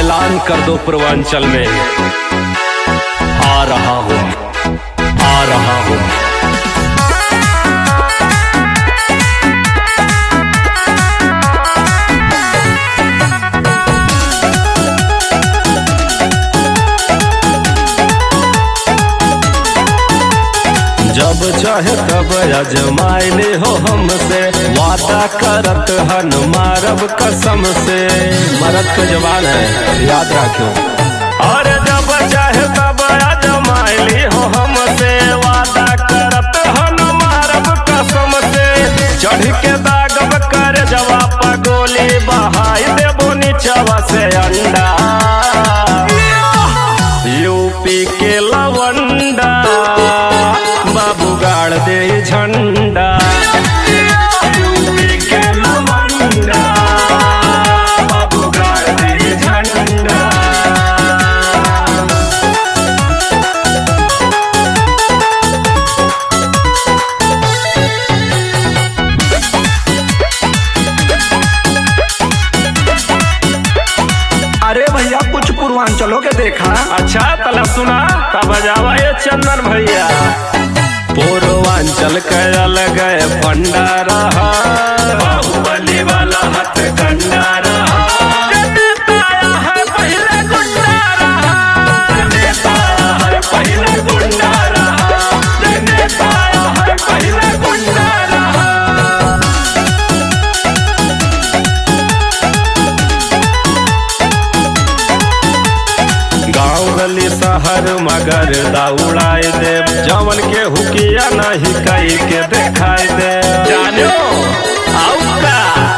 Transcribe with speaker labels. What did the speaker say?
Speaker 1: ऐलान कर दो पूर्वांचल में आ रहा हूँ आ रहा हूँ जब चाहे तब अजमाइले हो हमसे वादा करत हन मारब कसम से मरद का जवान है याद रखो अरे जब चाहे तब अजमाइले हो हमसे वादा करत हन मारब कसम से चढ़ के दागब कर जवाब गोली बहाई देबो नीचवा से अंडा यूपी के लवंडा बाबू गाड़ दे झंडा यूपी के लवंडा बाबू गाड़ दे झंडा
Speaker 2: अरे भैया कुछ पूर्वांचलों के देखा
Speaker 1: अच्छा तला सुना तब जावा ये चंदन भैया पूर्वांचल के अलग भंडारा बाहुबली वाला हथ कंडारा नेता है पहले गुंडा रहा नेता है पहले गुंडा रहा नेता है पहले गुंडा रहा गाँव गली शहर मगर दौड़ाए दे जवन के हुकिया नहीं कई के देखाई दे जानो आउका